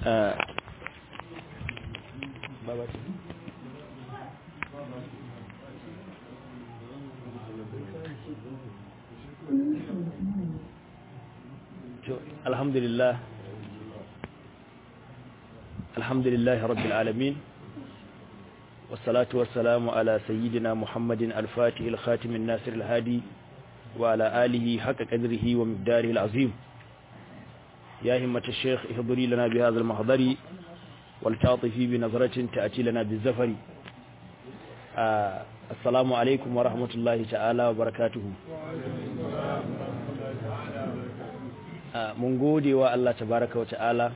alhamdulillah alhamdulillah rabbil alamin wassalatu wassalamu ala sayyidina muhammadin al-fatih al-khatim an-nasir al-hadi wa ala alihi haqqa qadrihi wa miqdarihi al-azim ya himmat ash-shaykh ihduri lana bi hadha al-mahdari wal ta'tifi bi nazratin ta'ti lana bi zafari assalamu alaikum wa rahmatullahi ta'ala wa barakatuh mun gode wa Allah tabaraka wa ta'ala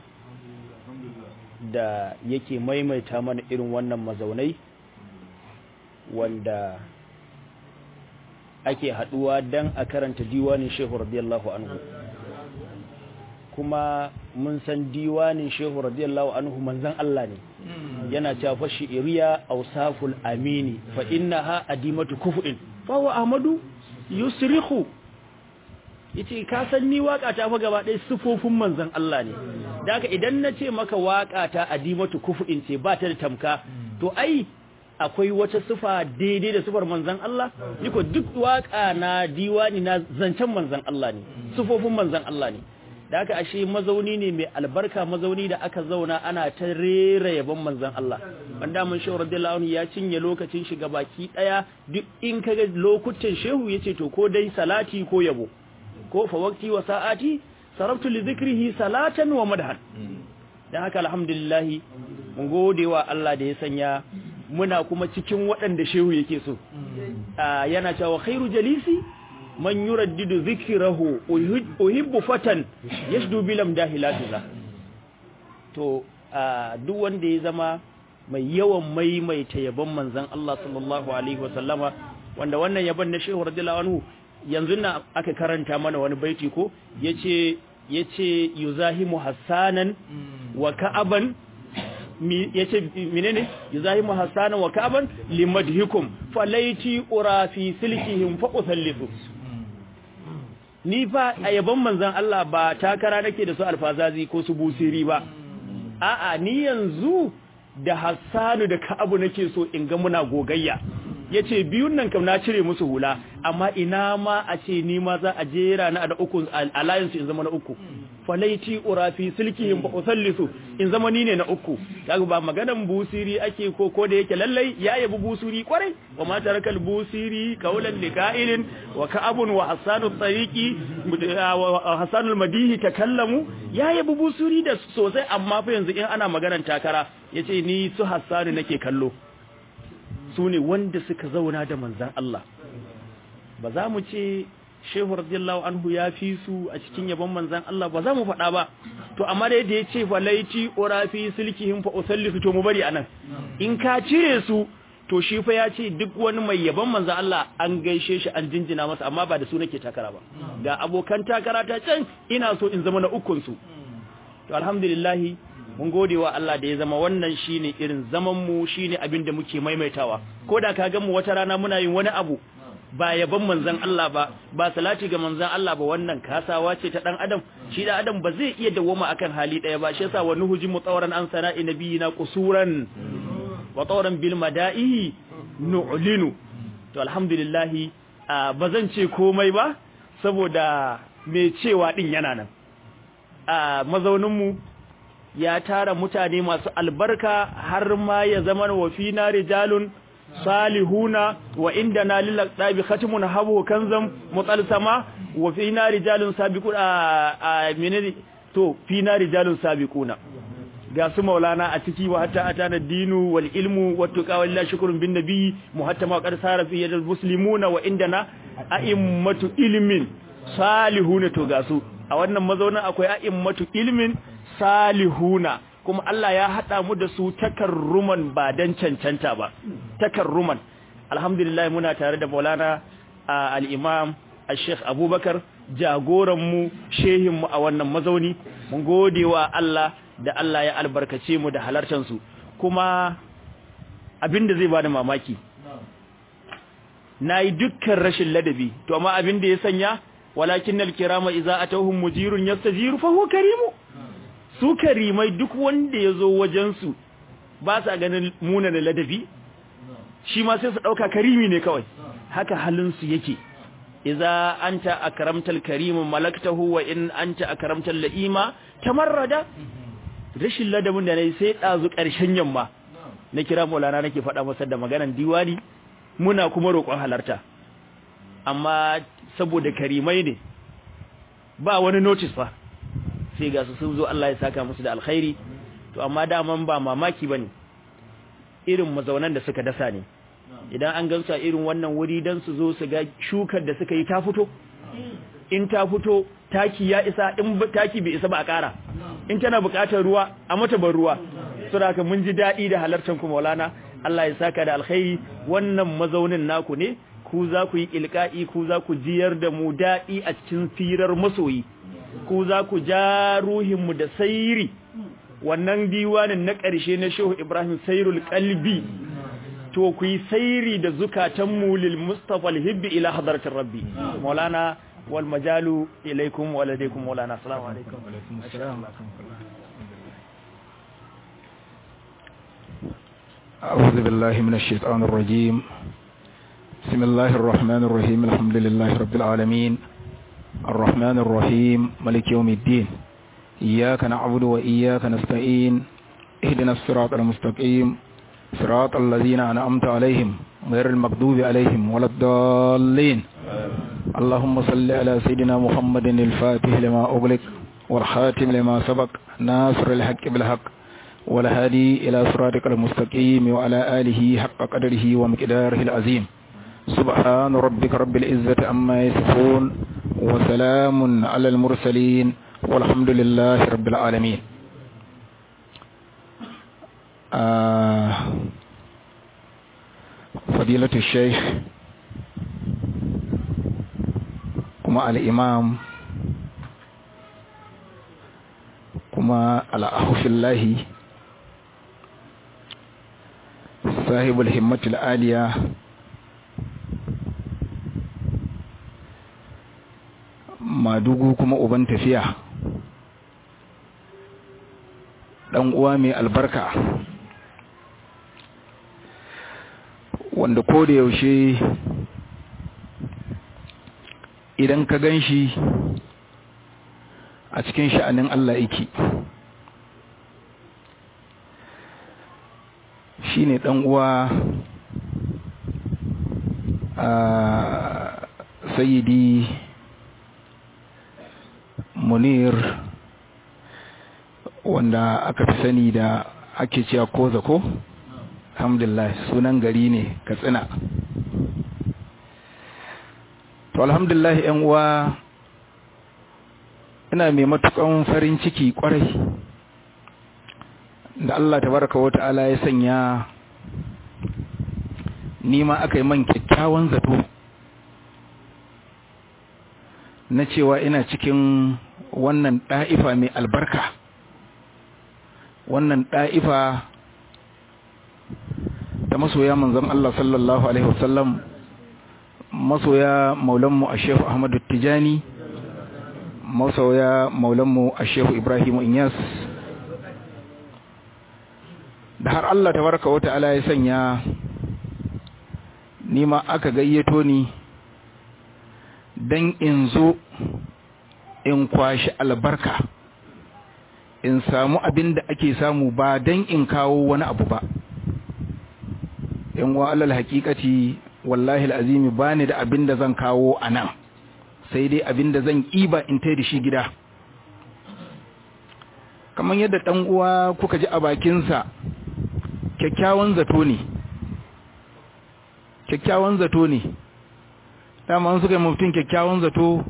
da yake maimaita mana irin wannan mazaunai wanda ake haduwa dan a karanta diwanin shehu radiyallahu anhu kuma mun san diwanin shehu radiyallahu anhu manzan Allah ne yana cewa fa shi'riya awsaful amini fa innaha adimatu kuf'in fa wa ahmadu yusrihu yace ka san ni waka ta fa gaba ɗaya sifofin manzon Allah ne da haka idan na ce maka waka ta adimatu kufu'in ce ba ta da tamka to ai akwai wata sifa daidai da sifar manzon Allah niko duk waka na diwani na zancen manzon Allah ne sifofin manzon Allah ne da haka ashe mazauni ne mai albarka mazauni da aka zauna ana ta rera yabon manzon Allah wanda mun shehu radiyallahu anhu ya cinye lokacin shiga baki daya duk in kaga lokutan shehu yace to ko dai salati ko yabo ko fa waqti wa sa'ati sarabtu li dhikrihi salatan wa madhan dan haka alhamdulillah mun gode wa Allah da ya sanya muna kuma cikin waɗanda shehu yake so yana cewa khairu jalisi man yuraddidu dhikrahu uhibbu fatan yashdu bilam dahilatiza to duk wanda ya zama mai yawan maimaita yabon manzon Allah sallallahu alaihi wasallama wanda wannan yabon na shehu radiyallahu anhu yanzu na aka karanta mana wani baiti ko yace yace yuzahimu hassanan wa ka'aban yace menene yuzahimu hassanan wa ka'aban limadhikum falaiti ura fi silkihim fa usallisu ni fa a yaban manzon Allah ba takara nake da su alfazazi ko su busiri ba a'a ni yanzu da hassanu da ka'abu nake so in ga muna gogayya ya ce biyun nan kam na cire musu hula amma ina ma a ce ni ma za a jera na da uku alliance in zama na uku falaiti urafi silkihim ba usallisu in zama ni ne na uku kaga ba maganan busiri ake ko ko da yake lallai ya yabi busiri kwarai wa ma tarakal busiri kaulan liqa'ilin wa ka'abun wa hasanu tariqi wa hasanul madihi takallamu ya yabi busiri da sosai amma fa yanzu in ana maganan takara yace ni su hasanu nake kallo su ne wanda suka zauna da manzan Allah ba za mu ce shehu radiyallahu anhu ya fi su a cikin yabon manzan Allah ba za mu faɗa ba to amma da yadda ya ce falaiti urafi silkihim fa usallisu to mu bari anan in ka cire su to shi fa ya ce duk wani mai yabon manzan Allah an gaishe shi an jinjina masa amma ba da su nake takara ba ga abokan takara ta can ina so in zama na ukun su to alhamdulillah mun gode wa Allah da ya zama wannan shine irin zaman mu shine abin da muke maimaitawa ko da ka ga mu wata rana muna yin wani abu ba yaban manzon Allah ba ba salati ga manzon Allah ba wannan kasawa ce ta dan adam shi da adam ba zai iya dawoma akan hali daya ba shi yasa wa nuhuji mutawran an sana'i nabiyina qusuran wa tawran bil mada'ihi nu'linu to alhamdulillah ba zan ce komai ba saboda me cewa din yana nan a mazaunin mu ya tara mutane masu albarka har ma ya zama wa fina rijalun salihuna wa indana lil aqdabi khatimun habu kanzam mutalsama wa fina rijalun sabiqun a menene to fina rijalun sabiquna ga su maulana a ciki wa hatta atana dinu wal ilmu wat tuqa wallahi shukrun bin nabi muhattama qad sara fi yadil muslimuna wa indana a'immatu ilmin salihuna to ga su a wannan mazaunin akwai a'immatu ilmin salihuna kuma Allah ya haɗa mu da su takarruman ba dan cancanta ba takarruman alhamdulillah muna tare da Maulana al-Imam al-Sheikh Abubakar jagoran mu shehin mu a wannan mazauni mun gode wa Allah da Allah ya albarkace mu da halartar su kuma abinda zai bada mamaki nayi dukkan rashin ladabi to amma abinda ya sanya walakinnal kirama idza atawhum mujirun yastajiru fa huwa karimu su karimai duk wanda ya zo wajensu ba sa ganin muna da ladabi shi ma sai su ɗauka karimi ne kawai haka halinsu yake iza anta akramtal karimu malaktahu wa in anta akramtal la'ima tamarrada rashin ladabin da nayi sai dazu ƙarshen yamma na kira Maulana nake faɗa masa da maganan diwani muna kuma roƙon halarta amma saboda karimai ne ba wani notice fa sai ga su sun zo Allah ya saka musu da alkhairi to amma daman ba mamaki bane irin mazaunan da suka dasa ne idan an gansu a irin wannan wuri dan su zo su ga shukar da suka yi ta fito in ta fito taki ya isa in taki bai isa ba a ƙara in tana buƙatar ruwa a mata ban ruwa saboda mun ji daɗi da halartar ku Maulana Allah ya saka da alkhairi wannan mazaunin naku ne ku za ku yi ilka'i ku za ku jiyar da mu daɗi a cikin firar masoyi ku za ku ja ruhinmu da sairi wannan diwanin na ƙarshe na Shehu Ibrahim Sairul Qalbi to ku yi sairi da zukatanmu lil Mustafa al-Hibbi ila hadratir Rabbi Maulana wal majalu ilaikum wa ladaykum Maulana assalamu alaikum أعوذ بالله من الشيطان الرجيم بسم الله الرحمن الرحيم الحمد لله رب العالمين الرحمن الرحيم ملك يوم الدين إياك نعبد وإياك نستعين اهدنا الصراط المستقيم صراط الذين أنعمت عليهم غير المغضوب عليهم ولا الضالين اللهم صل على سيدنا محمد الفاتح لما أغلق والخاتم لما سبق ناصر الحق بالحق والهادي إلى صراطك المستقيم وعلى آله حق قدره ومقداره العظيم سبحان ربك رب العزة عما يصفون وسلام على المرسلين والحمد لله رب العالمين آه فضيلة الشيخ كما الإمام كما الأخ في الله صاحب الهمة العالية madugu kuma uban tafiya dan uwa mai albarka wanda ko da yaushe idan ka gan shi a cikin sha'anin Allah yake shi ne uwa a sayidi munir wanda aka fi sani da ake cewa koza ko alhamdulillah sunan gari ne katsina to alhamdulillah yan uwa ina mai matukan farin ciki kwarai da Allah tabaraka wa ta'ala ya sanya nima aka yi man kyakkyawan zato na cewa ina cikin wannan ɗa'ifa mai albarka wannan ɗa'ifa ta masoya manzon Allah sallallahu Alaihi wasallam masoya maulanmu a shehu Ahmadu Tijani masoya maulanmu a shehu Ibrahim Inyas da har Allah ta baraka wata ala ya sanya nima aka gayyato ni don in zo in kwashi albarka in samu abin da ake samu ba don in kawo wani abu ba in wa alal hakikati wallahi al'azimi ba ni da abin da zan kawo a nan sai dai abin da zan ƙiba in tai da shi gida kamar yadda ɗan uwa kuka ji a bakinsa kyakkyawan zato ne kyakkyawan zato ne dama suka yi mutum kyakkyawan zato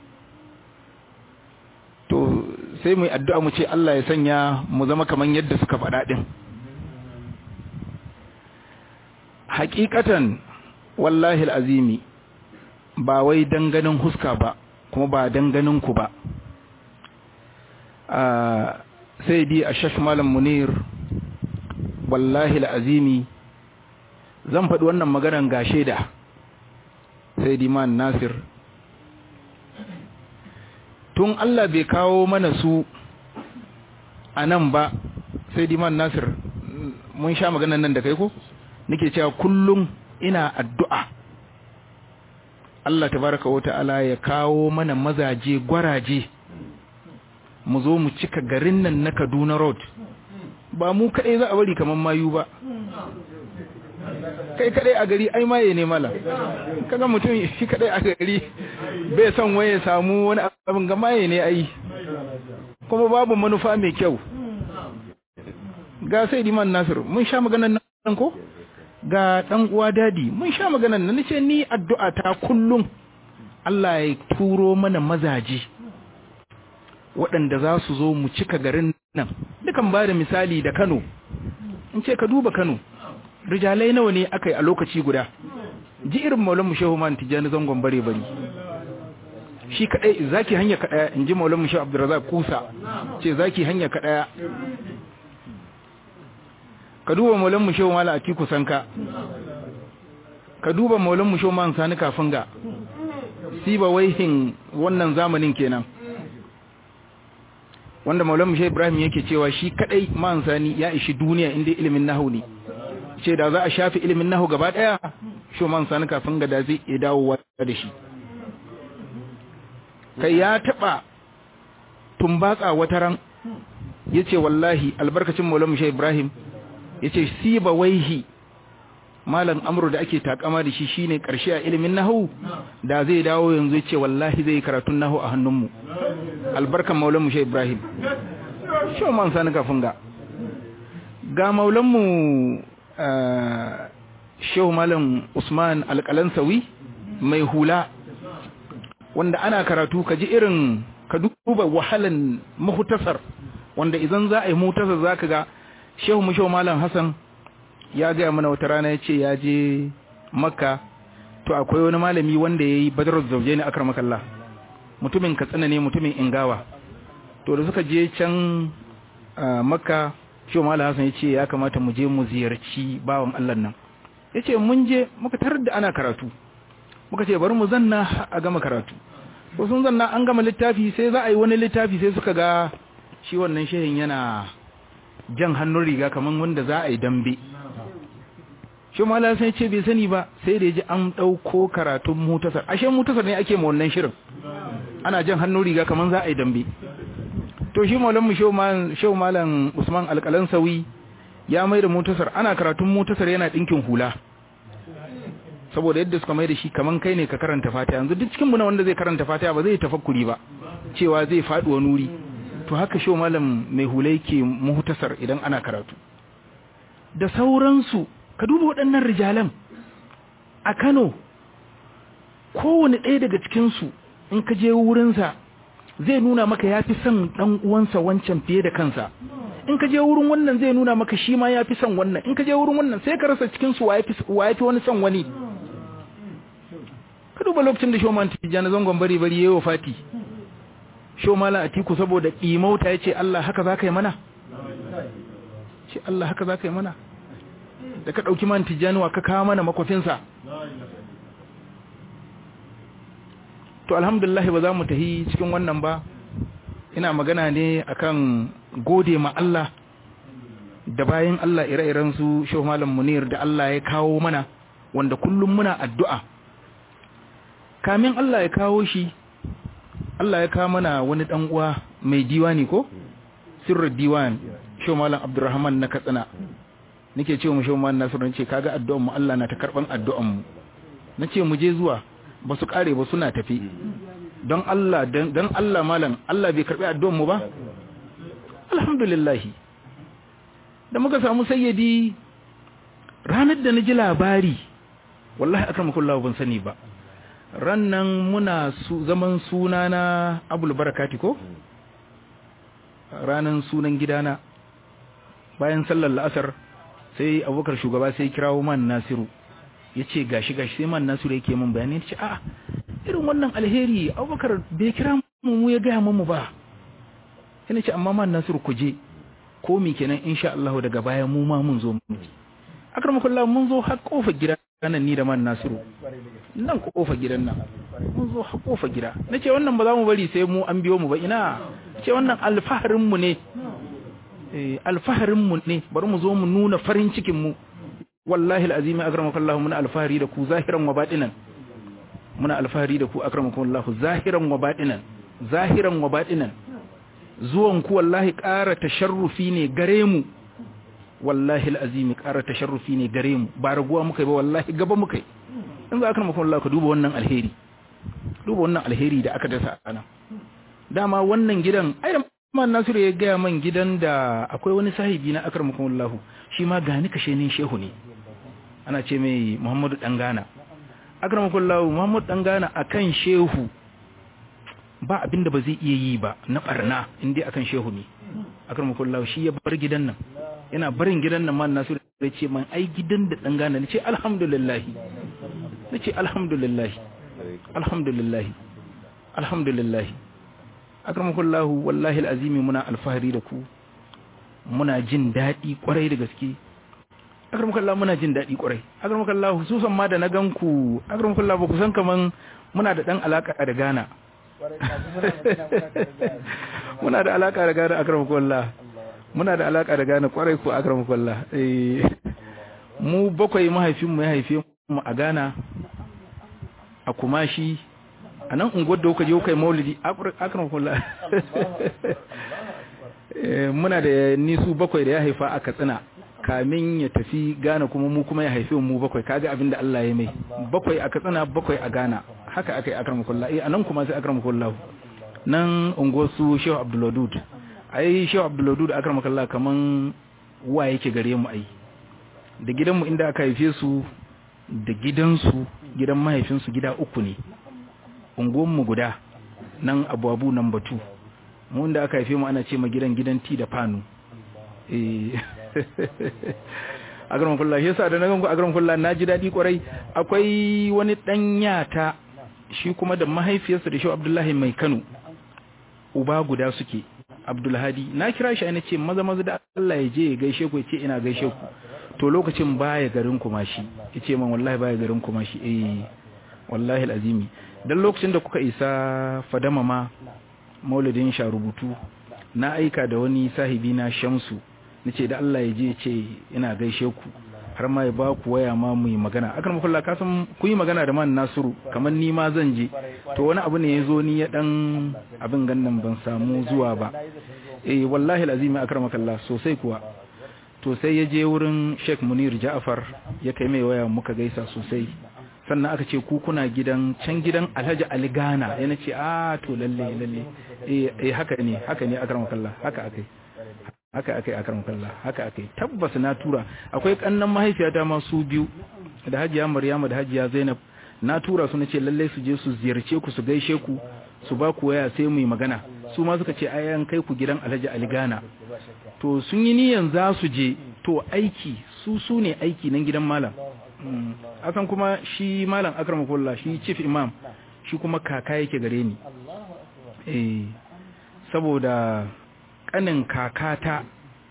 to sai mu addu'a mu ce Allah ya sanya mu zama kaman yadda suka faɗa ɗin hakikatan wallahi al'azimi ba wai danganin huska ba kuma ba danganin ku ba sai di a shafi malam munir wallahi al'azimi zan faɗi wannan maganan ga shaida sai di man nasir tun Allah bai kawo mana su a nan ba sai diman nasir mun sha maganan nan da kai ko nake cewa kullum ina addu'a Allah tabaraka wa ta'ala ya kawo mana mazaje gwaraje mu zo mu cika garin nan na Kaduna Road ba mu kadai za a bari kaman mayu ba kai kadai a gari ai maye ne mala kaga mutum shi kadai a gari bai son waye samu wani abin ga maye ne ai kuma babu manufa mai kyau ga sai diman nasir mun sha maganan nan ko ga dan uwa dadi mun sha maganan nan nace ni addu'a ta kullum Allah ya turo mana mazaje waɗanda za su zo mu cika garin nan dukan ba da misali da Kano in ce ka duba Kano rijalai nawa ne aka yi a lokaci guda ji irin maulan mu shehu man tijani zangon bare bari shi kadai zaki hanya kadaya in ji maulan mu shehu abdurrazak kusa ce zaki hanya kadaya ka duba maulan mu shehu mala atiku sanka ka duba maulan mu shehu man sani kafin ga siba waihin wannan zamanin kenan wanda maulan mu shehu ibrahim yake cewa shi kadai man sani ya ishi duniya inda ilimin nahu ne ce da za a shafi ilimin nahu gaba daya shoman sani kafin ga da zai iya dawowa da shi kai ya taba tumbatsa wata ran yace wallahi albarkacin maulamu shi ibrahim yace siba waihi malam amru da ake takama da shi shine karshe a ilimin nahu da zai dawo yanzu yace wallahi zai karatun nahu a hannunmu albarkan maulamu shi ibrahim shoman sani kafin ga ga maulanmu shehu malam usman alƙalansawi mai hula wanda ana karatu ka ji irin ka duba wahalan mahutasar wanda idan za a yi mutasar za ka ga shehu mu shehu malam hassan ya gaya mana wata rana ya ce ya je makka to akwai wani malami wanda ya yi badarar zauje ne akar makalla mutumin katsina ne mutumin ingawa to da suka je can makka shehu malam hassan ya ce ya kamata mu je mu ziyarci bawan allah nan ya ce mun je muka tarar da ana karatu muka ce bari mu zanna a gama karatu ko sun zanna an gama littafi sai za a yi wani littafi sai suka ga shi wannan shehin yana jan hannun riga kamar wanda za a yi dambe shi malam sai ce bai sani ba sai da ji an ɗauko karatun mutasar ashe mutasar ne ake ma wannan shirin ana jan hannun riga kamar za a yi dambe to shi maulan mu shehu malam usman alƙalan sawi ya mai da mutasar ana karatun mutasar yana ɗinkin hula saboda yadda suka mai da shi kaman kai ne ka karanta fatiha yanzu duk cikin na wanda zai karanta fatiha ba zai tafakkuri ba cewa zai faɗi wa nuri to haka shehu malam mai hula yake mutasar idan ana karatu da sauransu ka duba waɗannan rijalan a Kano kowane ɗaya daga cikinsu in ka je wurinsa zai nuna maka ya fi son ɗan uwansa wancan fiye da kansa in ka je wurin wannan zai nuna maka shi ma ya fi son wannan in ka je wurin wannan sai ka rasa cikinsu wa ya fi wani son wani ka duba lokacin da shoman tijjani zangon bari bari ya yi wa fati shomala a tiku saboda ƙimauta ya ce Allah haka za ka yi mana ce Allah haka za ka yi mana da ka ɗauki man tijjani wa ka kawo mana makwafinsa to alhamdulillah ba za mu tahi cikin wannan ba ina magana ne akan gode ma Allah da bayan Allah ire-iren su Shehu Malam Munir da Allah ya kawo mana wanda kullum muna addu'a kamin Allah ya kawo shi Allah ya kawo mana wani dan uwa mai diwani ko sirrul diwan Shehu Malam Abdulrahman na Katsina nake ce mu Shehu Malam Nasiru nace kaga addu'an mu Allah na ta karban addu'an mu nace mu je zuwa ba su kare ba suna tafi don Allah don Allah malam Allah bai karbi addu'an mu ba alhamdulillah da muka samu sayyidi ranar da na ji labari wallahi akramakullahu ban sani ba rannan muna su zaman sunana abul barakati ko ranan sunan gidana bayan sallar la'asar sai abubakar shugaba sai kirawo man nasiru ya ce gashi gashi sai man nasiru yake min bayani ya ce a'a irin wannan alheri abubakar bai kira mu mu ya gaya mu ba yana ce amma man nasiru ku je ko mi kenan insha Allah daga baya mu ma mun zo mu akramakullah mun zo har kofar gida nan ni da man nasiru nan kofar gidan nan mun zo har kofar gida nace wannan ba za mu bari sai mu an biyo mu ba ina ce wannan alfaharin mu ne alfaharin mu ne bari mu zo mu nuna farin cikin mu wallahi alazim akramakallahu muna alfahari da ku zahiran wa batinan muna alfahari da ku akramakallahu zahiran wa batinan zahiran wa batinan zuwan ku wallahi ƙara tasharrufi ne gare mu wallahi alazim ƙara tasharrufi ne gare mu ba raguwa muka yi ba wallahi gaba muka yi in za akramakallahu ka duba wannan alheri duba wannan alheri da aka dasa ana dama wannan gidan ai man nasiru ya gaya man gidan da akwai wani sahibi na akramakallahu shi ma gani kashe ne shehu ne ana ce mai muhammadu dangana akramakallahu muhammadu dangana akan shehu ba abinda ba zai iya yi ba na barna inda akan shehu ne akramakallahu shi ya bar gidan nan yana barin gidan nan man nasiru ya ce man ai gidan da dangana ne ce alhamdulillah ne ce alhamdulillah alhamdulillah alhamdulillah akramakallahu wallahi alazimi muna alfahari da ku muna jin daɗi kwarai da gaske akramakallahu muna jin daɗi kwarai akramakallahu su san ma da na ganku akramakallahu ba ku san kaman muna da dan alaka da Ghana muna da alaka da Ghana akramakallahu muna da alaka da Ghana kwarai ko akramakallahu eh mu bakwai mahaifinmu ya haife mu a Ghana a Kumashi a nan unguwar da kuka je kuka yi maulidi akram kula muna da nisu bakwai da ya haifa a katsina kamin ya tafi gana kuma mu kuma ya haife mu bakwai kaga abin da Allah ya mai bakwai a katsina bakwai a gana haka aka yi akram kula a nan kuma sai akram kula nan unguwar su shehu abdulwadud ai shehu abdulwadud akram kula kaman wa yake gare mu ai da gidanmu inda aka haife su da gidansu gidan mahaifinsu gida uku ne unguwanmu guda nan abubuwa nan batu mu da aka haife mu ana ce ma gidan gidan ti da fanu a garin kulla shi yasa da na ganku a garin kulla na ji daɗi kwarai akwai wani ɗan yata shi kuma da mahaifiyarsa da shi abdullahi mai kano uba guda suke abdulhadi na kira shi ana ce maza maza da Allah ya je ya gaishe ku ya ce ina gaishe ku to lokacin baya garin kuma shi ya ce man wallahi baya garin kuma shi eh wallahi alazimi dan lokacin da kuka isa fadama ma maulidin sha rubutu na aika da wani sahibi na shamsu nace da Allah ya je ce ina gaishe ku har ma ya ba ku waya ma mu yi magana akan mukulla ka san ku yi magana da man nasiru kamar ni ma zan je to wani abu ne ya zo ni ya dan abin gannan ban samu zuwa ba eh wallahi alazimi akramakallah sosai kuwa to sai ya je wurin Sheikh Munir Ja'far ya kai mai waya muka gaisa sosai sannan aka ce ku kuna gidan can gidan Alhaji Ali Gana yana ce a to lalle lalle eh haka ne haka ne akramakallah haka akai haka akai akramakallah haka akai tabbas na tura akwai kannan mahaifiyata ma su biyu da Hajiya Maryama da Hajiya Zainab na tura su nace lalle su je su ziyarce ku su gaishe ku su ba ku waya sai mu yi magana su ma suka ce ayan kai ku gidan Alhaji Ali Gana to sun yi niyan za su je to aiki su su ne aiki nan gidan malam akan kuma shi malam akramakullah shi chief imam shi kuma kaka yake gare ni eh saboda kanin kakata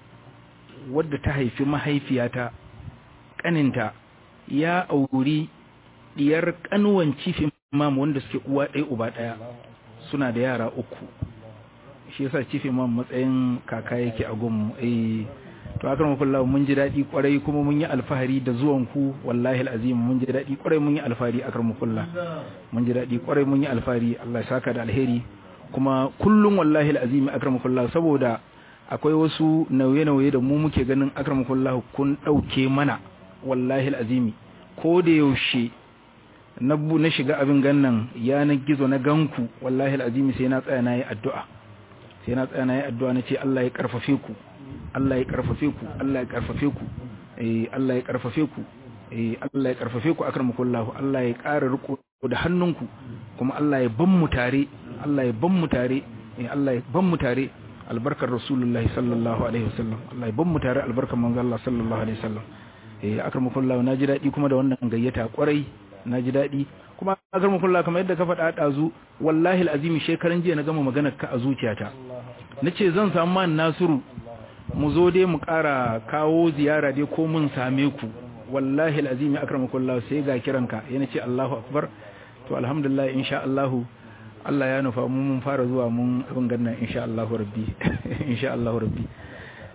wadda ta haifi mahaifiyata kaninta ya auri diyar kanuwan chief imam wanda suke uwa ɗaya uba ɗaya suna da yara uku shi yasa chief imam matsayin kaka yake a gunmu eh to akan kullahu mun ji dadi kwarai kuma mun yi alfahari da zuwan ku wallahi alazim mun ji dadi kwarai mun yi alfahari akan kullahu mun ji dadi kwarai mun yi alfahari Allah ya saka da alheri kuma kullum wallahi alazim akan kullahu saboda akwai wasu nauye-nauye da mu muke ganin akan kullahu kun dauke mana wallahi alazim ko da yaushe na na shiga abin gannan yanar gizo na ganku wallahi alazim sai na tsaya na yi addu'a sai na tsaya na yi addu'a na ce Allah ya karfafe ku Allah ya karfafe ku Allah ya karfafe ku eh Allah ya karfafe ku eh Allah ya karfafe ku akramakullahu Allah ya ƙara riko da hannunku kuma Allah ya ban mu tare Allah ya ban mu tare eh Allah ya ban mu tare albarkar rasulullahi sallallahu alaihi wasallam Allah ya ban mu tare albarkar manzo Allah sallallahu alaihi wasallam eh akramakullahu naji dadi kuma da wannan gayyata kwarai naji dadi kuma akramakullahu kamar yadda ka faɗa dazu wallahi alazimi shekaran jiya na gama maganar ka a zuciyata nace zan samu man nasiru mu zo dai mu ƙara kawo ziyara dai ko mun same ku wallahi alazimi akramakullah sai ga kiranka yana ce Allahu akbar to alhamdulillah insha Allah Allah ya nufa mu mun fara zuwa mun abin gannan insha Allah rabbi insha Allah rabbi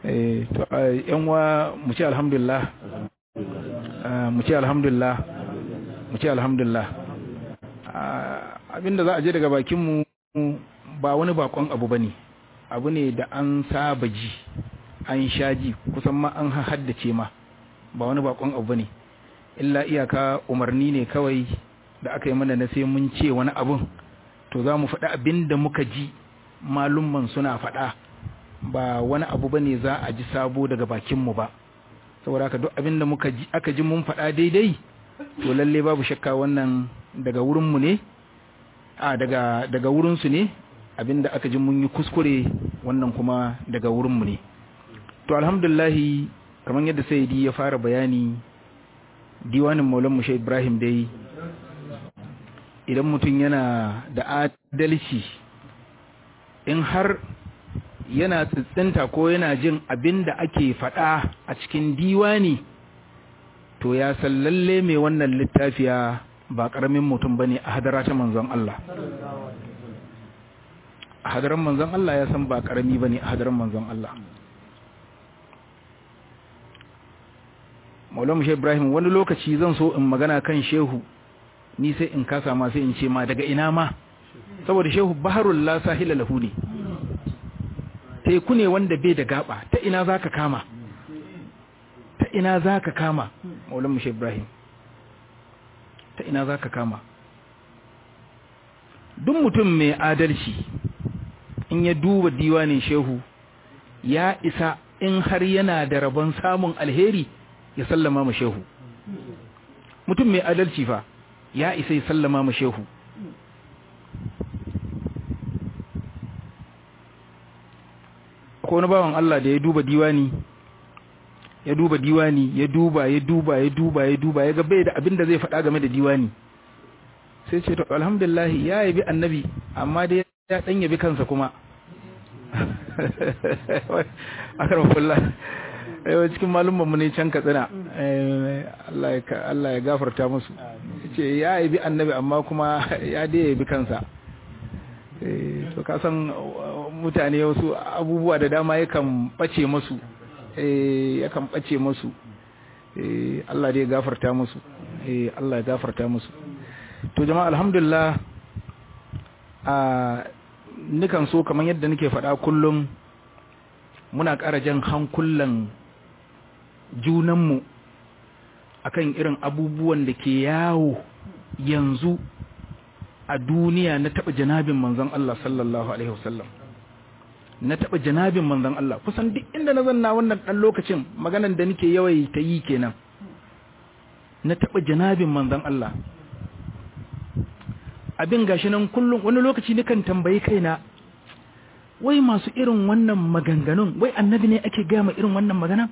eh to yan wa mu ce alhamdulillah mu ce alhamdulillah mu ce alhamdulillah abinda za a je daga bakin mu ba wani bakon abu bane abu ne da an saba ji an sha ji kusan ma an haddace ma ba wani bakon abu bane illa iyaka umarni ne kawai da aka yi mana na sai mun ce wani abun to za mu faɗi abin da muka ji malumman suna faɗa ba wani abu bane za a ji sabo daga bakinmu ba saboda haka duk abin da muka ji aka ji mun faɗa daidai to lalle babu shakka wannan daga wurinmu ne a daga daga wurinsu ne abin da aka ji mun yi kuskure wannan kuma daga wurinmu ne to alhamdulillahi kamar yadda sayyidi ya fara bayani diwanin maulan mushe ibrahim dai idan mutum yana da adalci in har yana tsitsinta ko yana jin abin da ake faɗa a cikin diwani to ya san lalle mai wannan littafiya ba ƙaramin mutum ba ne a hadara ta manzon Allah a hadaran manzon Allah ya san ba ƙarami ba ne a hadaran manzon Allah maulamu shi ibrahim wani lokaci zan so in magana kan shehu ni sai in kasa ma sai in ce ma daga ina ma saboda shehu baharul la sahila lahu ne teku ne wanda bai da gaba ta ina zaka kama ta ina zaka kama maulamu shi ibrahim ta ina zaka kama duk mutum mai adalci in ya duba diwanin shehu ya isa in har yana da rabon samun alheri ya sallama ma shehu mutum mai adalci fa ya isa ya sallama ma shehu ko wani bawan Allah da ya duba diwani ya duba diwani ya duba ya duba ya duba ya duba ya ga bai da abin da zai faɗa game da diwani sai ce to alhamdulillah ya yabi annabi amma dai ya dan yabi kansa kuma akramakullah yau cikin malumman mu ne can katsina Allah ya gafarta musu ce ya yabi annabi amma kuma ya dai yabi kansa to ka san mutane wasu abubuwa da dama yakan bace musu yakan bace musu Allah dai ya gafarta musu Allah ya gafarta musu to jama'a alhamdulillah a nikan so kamar yadda nake faɗa kullum muna ƙara jan hankulan junanmu akan irin abubuwan da ke yawo yanzu a duniya na taɓa janabin manzon Allah sallallahu alaihi wasallam na taɓa janabin manzon Allah kusan duk inda na zanna wannan ɗan lokacin maganan da nake yawai ta yi kenan na taɓa janabin manzon Allah abin gashi nan kullum wani lokaci nikan tambayi kaina wai masu irin wannan maganganun wai annabi ne ake gama irin wannan magana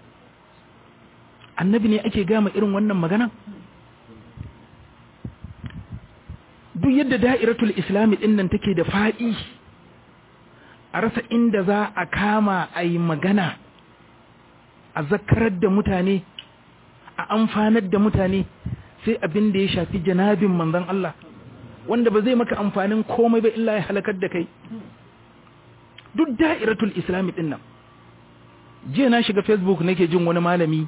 annabi ne ake gama irin wannan magana duk yadda da'iratul islami din nan take da faɗi a rasa inda za a kama a yi magana a zakarar da mutane a amfanar da mutane sai abin da ya shafi janabin manzon Allah wanda ba zai maka amfanin komai ba illa ya halakar da kai duk da'iratul islami din nan jiya na shiga facebook nake jin wani malami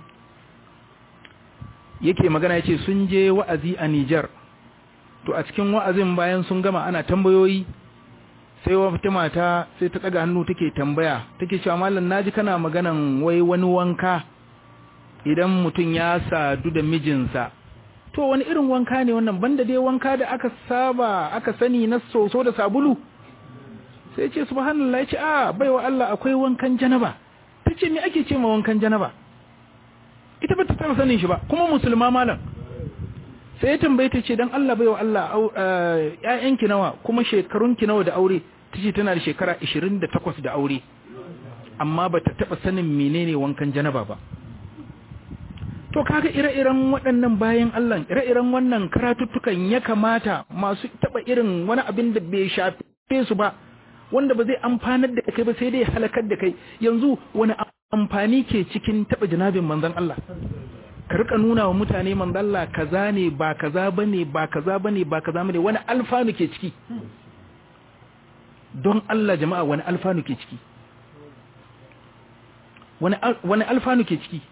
yake magana yace sun je wa'azi a Niger to a cikin wa'azin bayan sun gama ana tambayoyi sai wata mata sai ta daga hannu take tambaya take cewa mallam naji kana maganan wai wani wanka idan mutum ya sadu da mijinsa to wani irin wanka ne wannan banda dai wanka da aka saba aka sani na soso da sabulu sai ce subhanallah ce a baiwa Allah akwai wankan janaba tace me ake ce ma wankan janaba ita ba ta taba sanin shi ba kuma musulma malam sai ya tambaye ta ce dan Allah baiwa Allah ƴaƴanki nawa kuma shekarunki nawa da aure tace tana da shekara 28 da aure amma ba ta taba sanin menene wankan janaba ba to kaga ire-iren waɗannan bayan Allah ire-iren wannan karatuttukan ya kamata masu taba irin wani abin da bai shafe su ba wanda ba zai amfanar da kai ba sai dai halakar da kai yanzu wani amfani ke cikin taba janabin manzon Allah ka rika nuna wa mutane manzon Allah kaza ne ba kaza bane ba kaza bane ba kaza bane wani alfanu ke ciki don Allah jama'a wani alfanu ke ciki wani alfanu ke ciki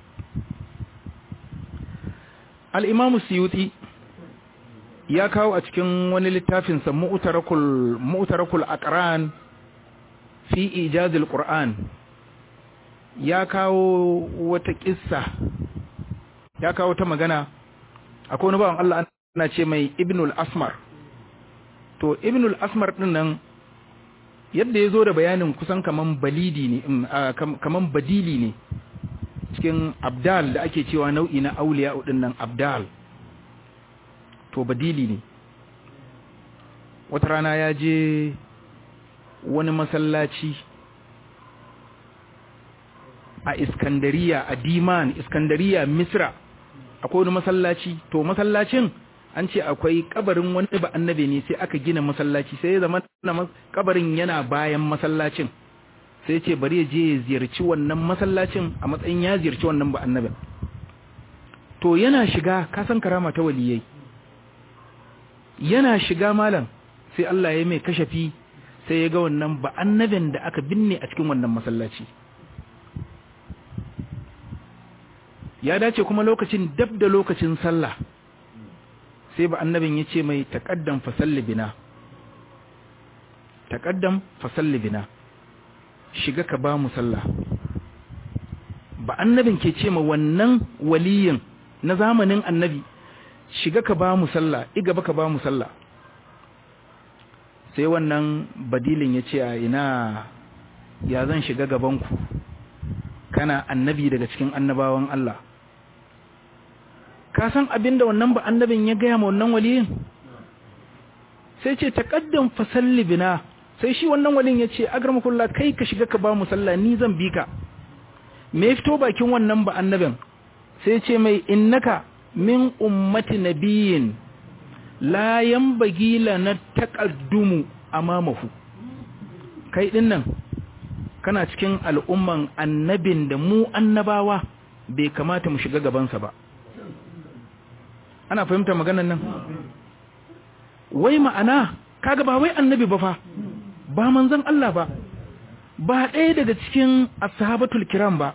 al'imamu siyuti ya kawo a cikin wani littafinsa mu'utarakul aqran fi ijazil qur'an ya kawo wata kissa ya kawo ta magana akwai wani bawan Allah ana ce mai ibnul asmar to ibnul asmar din nan yadda ya zo da bayanin kusan kaman balidi ne kaman badili ne cikin abdal da ake cewa nau'i na auliya din nan abdal to badili ne wata rana ya je wani masallaci a iskandariya a diman iskandariya misra akwai wani masallaci to masallacin an ce akwai kabarin wani ba annabi ne sai aka gina masallaci sai ya zama kabarin yana bayan masallacin sai ce bari ya je ya ziyarci wannan masallacin a matsayin ya ziyarci wannan ba annabin to yana shiga kasan karama ta waliyai yana shiga malam sai Allah ya mai kashafi sai ya ga wannan ba annabin da aka binne a cikin wannan masallaci ya dace kuma lokacin dab da lokacin sallah sai ba annabin ya ce mai taƙaddam fasalli bina taƙaddam fasalli bina shiga ka ba mu sallah ba annabin ke ce ma wannan waliyin na zamanin annabi shiga ka ba mu sallah igaba ka ba mu sallah sai wannan badilin ya ce a ina ya zan shiga gabanku kana annabi daga cikin annabawan Allah ka san abin da wannan ba annabin ya gaya ma wannan waliyin sai ce taqaddam fa salli bina sai shi wannan waliyin ya ce agramakullah kai ka shiga ka ba mu sallah ni zan bi ka me fito bakin wannan ba annabin sai ce mai innaka min ummati nabiyin la yanbaghi lana taqaddumu amamahu kai din nan kana cikin al'umman annabin da mu annabawa bai kamata mu shiga gabansa ba ana fahimta maganan nan wai ma'ana kaga ba wai annabi ba fa ba manzon Allah ba ba ɗaya daga cikin ashabatul kiram ba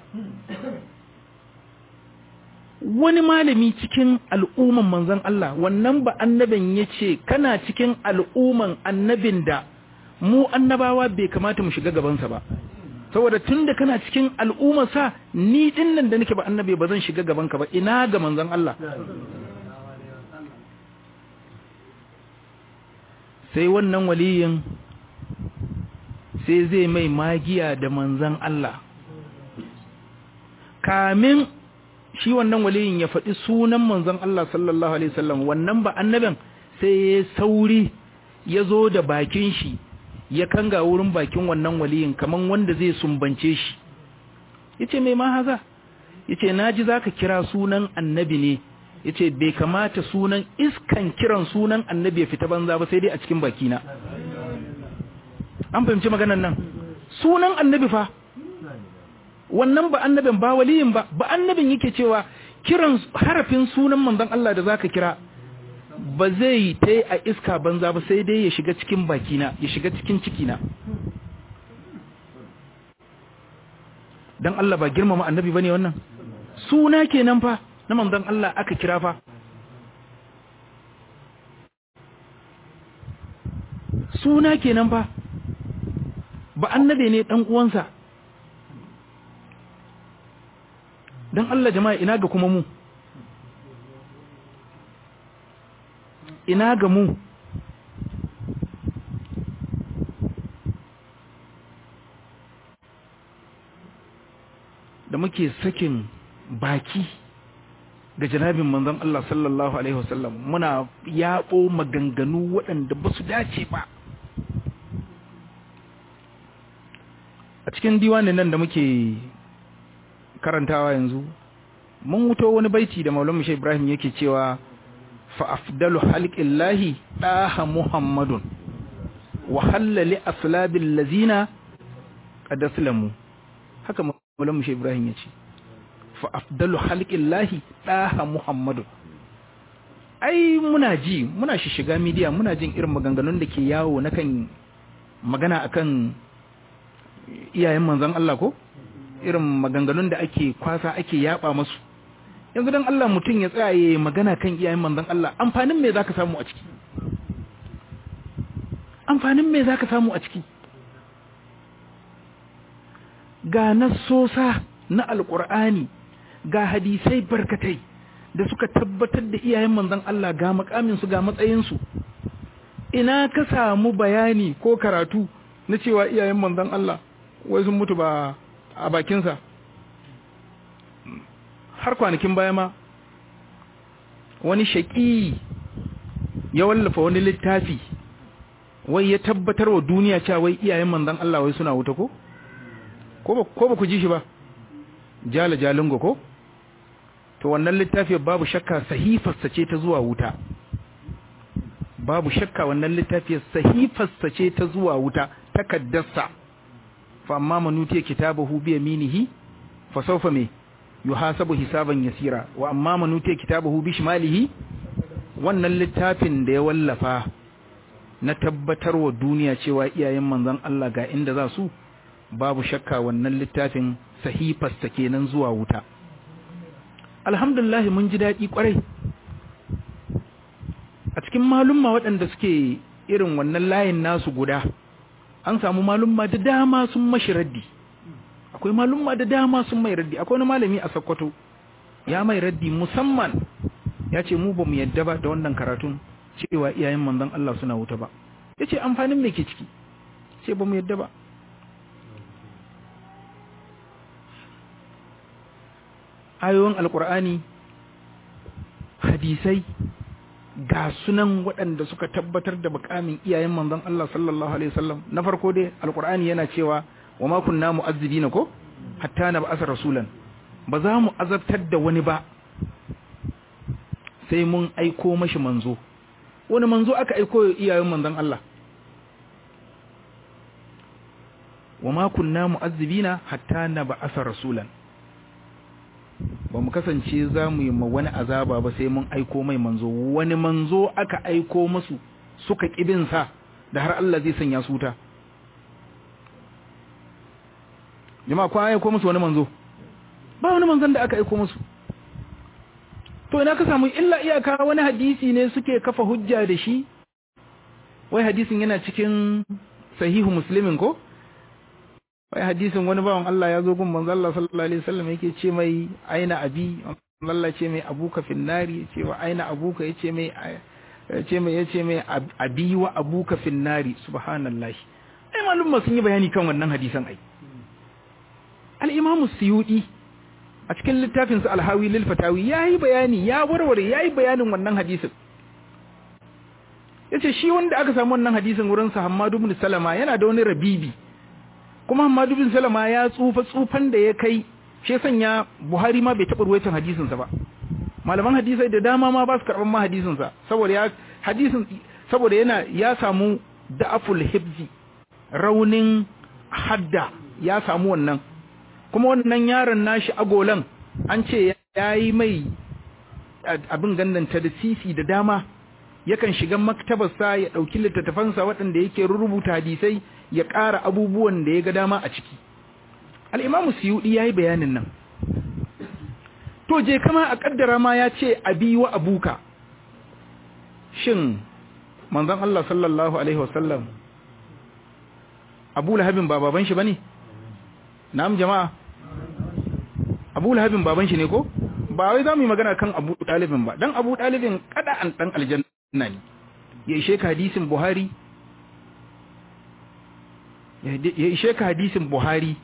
wani malami cikin al'umman manzon Allah wannan ba annabin yace kana cikin al'umman annabin da mu annabawa bai kamata mu shiga gabansa ba saboda tunda kana cikin al'ummarsa ni dinnan da nake ba annabi ba zan shiga gabanka ba ina ga manzon Allah sai wannan waliyin sai zai mai magiya da manzan Allah kamin shi wannan waliyin ya faɗi sunan manzan Allah sallallahu alaihi wasallam wannan ba annabin sai ya sauri ya zo da bakin shi ya kanga wurin bakin wannan waliyin kaman wanda zai sumbance shi yace mai ma haza yace naji zaka kira sunan annabi ne yace bai kamata sunan iskan kiran sunan annabi ya fita banza ba sai dai a cikin bakina an fahimci maganar nan sunan annabi fa wannan ba annabin ba waliyin ba ba annabin yake cewa kiran harafin sunan manzon Allah da zaka kira ba zai tai a iska banza ba sai dai ya shiga cikin bakina ya shiga cikin cikina dan Allah ba girmama annabi bane wannan suna kenan fa na manzon Allah aka kira fa suna kenan fa ba annabe ne dan uwansa dan Allah jama'a ina ga kuma mu ina ga mu da muke sakin baki ga janabin manzon Allah sallallahu alaihi wasallam muna yabo maganganu waɗanda ba su dace ba a cikin diwanin nan da muke karantawa yanzu mun wuto wani baiti da Maulana Sheikh Ibrahim yake cewa fa afdalu halqillahi daha Muhammadun wa halali aslabil lazina qad aslamu haka Maulana Sheikh Ibrahim yace fa afdalu halqillahi daha Muhammadun ai muna ji muna shiga media muna jin irin maganganun da ke yawo na kan magana akan iyayen manzon Allah ko irin maganganun da ake kwasa ake yaba masu yanzu dan Allah mutum ya tsaya yayin magana kan iyayen manzon Allah amfanin me zaka samu a ciki amfanin me zaka samu a ciki ga nassosa na alqur'ani ga hadisai barkatai da suka tabbatar da iyayen manzon Allah ga makamin su ga matsayin su ina ka samu bayani ko karatu na cewa iyayen manzon Allah wai sun mutu ba a bakinsa har kwanakin baya ma wani shaƙi ya wallafa wani littafi wai ya tabbatar wa duniya cewa wai iyayen manzon Allah wai suna wuta ko ko ba ku ji shi ba jala jalingo ko to wannan littafi babu shakka sahifarsa ce ta zuwa wuta babu shakka wannan littafi sahifarsa ce ta zuwa wuta takaddarsa fa amma man utiya kitabahu bi yaminihi fa sawfa me yuhasabu hisaban yasira wa amma man utiya kitabahu bi shimalihi wannan littafin da ya wallafa na tabbatar wa duniya cewa iyayen manzon Allah ga inda za su babu shakka wannan littafin sahifarsa kenan zuwa wuta alhamdulillah mun ji daɗi kwarai a cikin malumma waɗanda suke irin wannan layin nasu guda an samu malumma da dama sun mashi raddi akwai malumma da dama sun mai raddi akwai wani malami a Sokoto ya mai raddi musamman ya ce mu ba mu yadda ba da wannan karatun cewa iyayen manzon Allah suna wuta ba ya ce amfanin me ke ciki ce ba mu yadda ba ayoyin alkur'ani hadisai ga sunan waɗanda suka tabbatar da mukamin iyayen manzon Allah sallallahu alaihi wasallam na farko dai alqur'ani yana cewa wa ma kunna mu'azzibina ko hatta na ba'asa rasulan ba za mu azabtar da wani ba sai mun aiko mashi manzo wani manzo aka aiko iyayen manzon Allah wa ma kunna mu'azzibina hatta na ba'asa rasulan ba mu kasance za mu yi ma wani azaba ba sai mun aiko mai manzo wani manzo aka aiko musu suka ƙibinsa da har Allah zai sanya su ta jama'a ko aiko musu wani manzo ba wani manzon da aka aiko musu to ina ka samu illa iyaka wani hadisi ne suke kafa hujja da shi wai hadisin yana cikin sahihu muslimin ko wai hadisin wani bawan Allah ya zo gun manzo Allah sallallahu alaihi wasallam yake ce mai aina abi Allah ce mai abuka finnari ce wa aina abuka yace mai yace mai yace mai abi wa abuka finnari subhanallahi ai malum sun yi bayani kan wannan hadisan ai al-imam suyudi a cikin littafin sa al-hawi lil fatawi yayi bayani ya warware yayi bayanin wannan hadisin yace shi wanda aka samu wannan hadisin wurin sa Hammad ibn Salama yana da wani rabibi kuma Hamadu bin Salama ya tsufa tsufan da ya kai shi sanya Buhari ma bai taɓa ruwaitan hadisin sa ba malaman hadisai da dama ma ba su karɓar ma hadisin sa saboda ya hadisin saboda yana ya samu da'aful hibzi raunin hadda ya samu wannan kuma wannan yaron nashi agolan an ce yayi mai abin gannanta da sisi da dama yakan shiga maktabarsa ya ɗauki littattafansa waɗanda yake rubuta hadisai ya ƙara abubuwan da ya ga dama a ciki al'imamu siyuɗi ya yi bayanin nan to je kama a ƙaddara ma ya ce abi wa abuka shin manzon Allah sallallahu Alaihi wasallam abu lahabin ba baban shi ba ne na'am jama'a abu lahabin baban shi ne ko ba wai za mu yi magana kan abu ɗalibin ba don abu ɗalibin kada an ɗan aljanna ne ya ishe ka hadisin buhari ya ishe ka hadisin buhari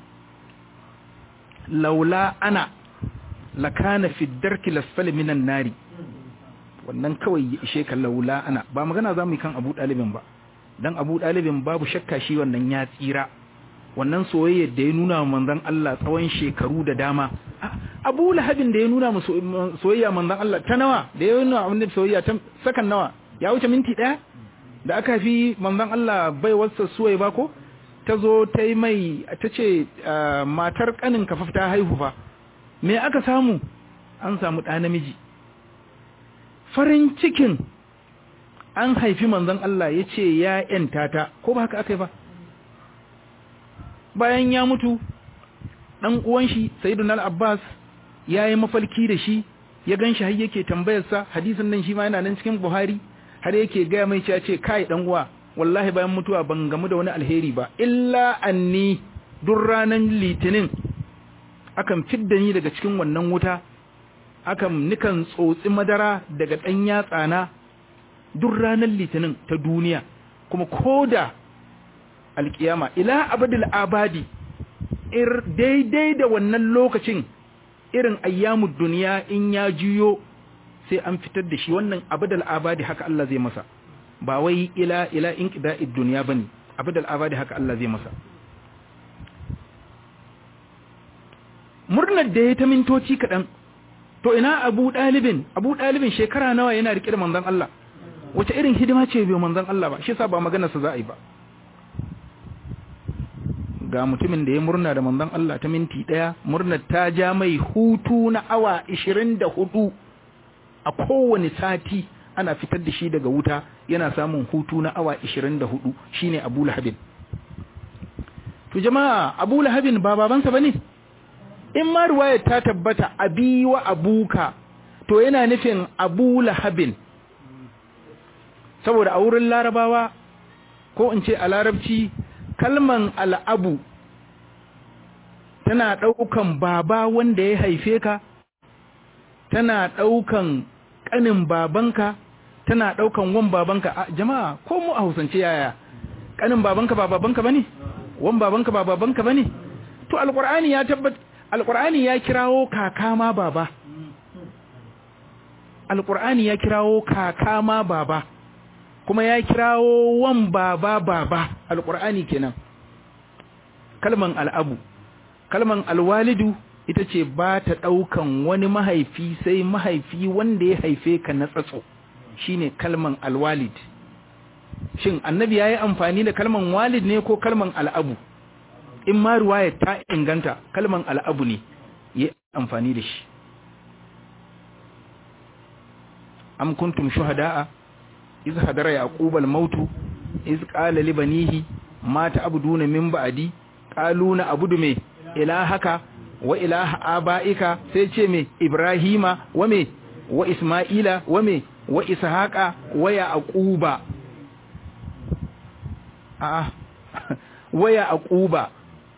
laula ana lakana fi darki lasfali minan nari wannan kawai ya ishe ka laula ana ba magana za mu yi kan abu ɗalibin ba don abu ɗalibin babu shakka shi wannan ya tsira wannan soyayya da ya nuna manzon Allah tsawon shekaru da dama abu lahabin da ya nuna soyayya manzon Allah ta nawa da ya nuna wani soyayya ta sakan nawa ya wuce minti ɗaya da aka fi manzon Allah bai wasa suwai ba ko ta zo ta yi mai ta ce matar kanin kafa ta haihu fa me aka samu an samu ɗa namiji farin cikin an haifi manzon Allah ya ce ya ‘yanta ta ko ba haka aka yi ba bayan ya mutu dan uwan shi sayyiduna al-abbas yayi mafalki da shi ya ganshi har yake tambayar sa hadisin nan shi ma yana nan cikin buhari har yake ga mai cewa ce kai dan uwa wallahi bayan mutuwa ban gamu da wani alheri ba illa anni duk ranan litinin akan fidda ni daga cikin wannan wuta akan nikan tsotsi madara daga dan yatsa na duk ranan litinin ta duniya kuma koda alkiyama ila abadul abadi ir daidai da wannan lokacin irin ayyamud duniya in ya juyo sai an fitar da shi wannan abadul abadi haka Allah zai masa ba wai ila ila inqida'id dunya bane abadul abadi haka Allah zai masa murnar da ya ta mintoci kadan to ina Abu Dalibin Abu Dalibin shekara nawa yana rike da manzon Allah wace irin hidima ce bai manzon Allah ba shi yasa ba maganar sa za a yi ba ga mutumin da ya murna da manzon Allah ta minti daya murnar ta ja mai hutu na awa 24 a kowane sati ana fitar da shi daga wuta yana samun hutu na awa 24 shine Abu Lahabin to jama'a Abu Lahabin ba babansa bane in ma riwayar ta tabbata abi wa abuka to yana nufin Abu Lahabin saboda a wurin larabawa ko in ce a larabci kalman al'abu tana ɗaukan baba wanda ya haife ka tana ɗaukan ƙanin babanka tana ɗaukan wan babanka a jama'a ko mu a hausance yaya ƙanin babanka ba babanka bane wan babanka ba babanka bane to alqur'ani ya tabbat alqur'ani ya kirawo kaka ma baba alqur'ani ya kirawo kaka ma baba kuma ya kirawo wan baba baba alqur'ani kenan kalman al'abu kalman alwalidu ita ce ba ta ɗaukan wani mahaifi sai mahaifi wanda ya haife ka na tsatso shine kalman alwalid shin annabi ya yi amfani da kalman walid ne ko kalman al'abu in ma ruwaya ta inganta kalman al'abu ne ya amfani da shi am kuntum shuhada'a iz hadara yaqub al-mautu iz qala li banihi ma ta'buduna min ba'di qalu na abudu me ilahaka wa ilaha abaika sai ce me ibrahima wa me wa isma'ila wa me wa ishaqa wa yaquba a'a wa yaquba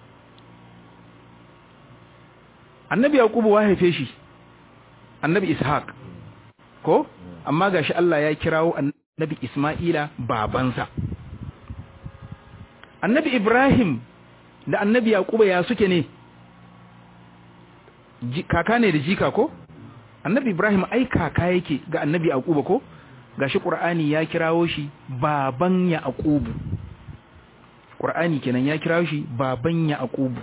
annabi yaqubu wa haife shi annabi ishaq ko amma gashi Allah ya kirawo annabi isma'ila babansa annabi ibrahim da annabi yaquba ya suke ne kaka ne da jika ko annabi ibrahim ai kaka yake ga annabi yaquba ko gashi qur'ani ya kirawo shi baban yaqubu qur'ani kenan ya kirawo shi baban yaqubu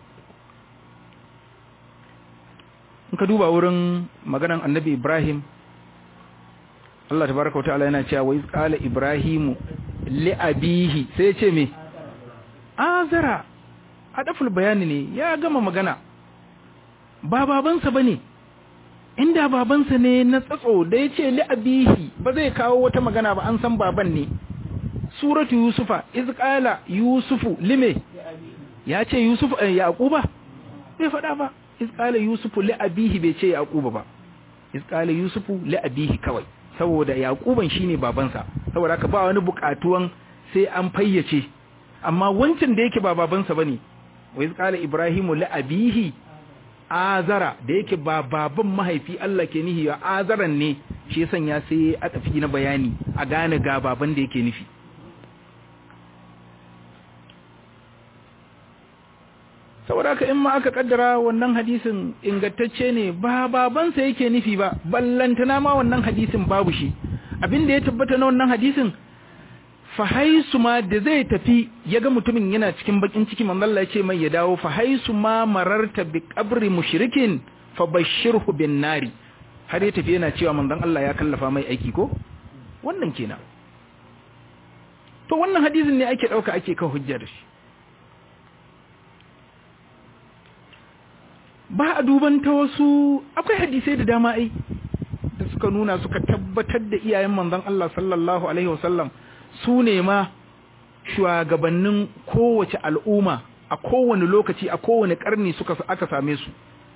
in ka duba wurin maganan annabi ibrahim Allah tabaraka wa ta'ala yana cewa wa iz qala ibrahimu li abihi sai ya ce me azara adaful bayani ne ya gama magana ba babansa bane inda babansa ne na tsatso da ya ce li abihi ba zai kawo wata magana ba an san baban ne suratu yusufa iz qala yusufu lime ya ce yusufu yaquba bai faɗa ba iz qala yusufu li abihi bai ce yaquba ba iz qala yusufu li abihi kawai saboda yaquban shine babansa saboda haka ba wani bukatuwan sai an fayyace amma wancan da yake ba babansa bane wa iz qala ibrahimu li abihi azara da yake ba baban mahaifi Allah ke nihi ya azaran ne shi ya sanya sai a tafi na bayani a gane ga baban da yake nufi saboda haka in ma aka kaddara wannan hadisin ingantacce ne ba babansa yake nufi ba ballantana ma wannan hadisin babu shi abin da ya tabbata na wannan hadisin fahaisu ma da zai tafi ya ga mutumin yana cikin bakin ciki manzalla ya ce mai ya dawo fahaisu ma mararta bi qabri mushrikin fa bashirhu bin nari har ya tafi yana cewa manzon Allah ya kallafa mai aiki ko wannan kenan to wannan hadisin ne ake dauka ake kan hujja da shi ba a duban ta wasu akwai hadisai da dama ai da suka nuna suka tabbatar da iyayen manzon Allah sallallahu alaihi wasallam su ne ma shugabannin kowace al'umma a kowane lokaci a kowane karni suka aka same su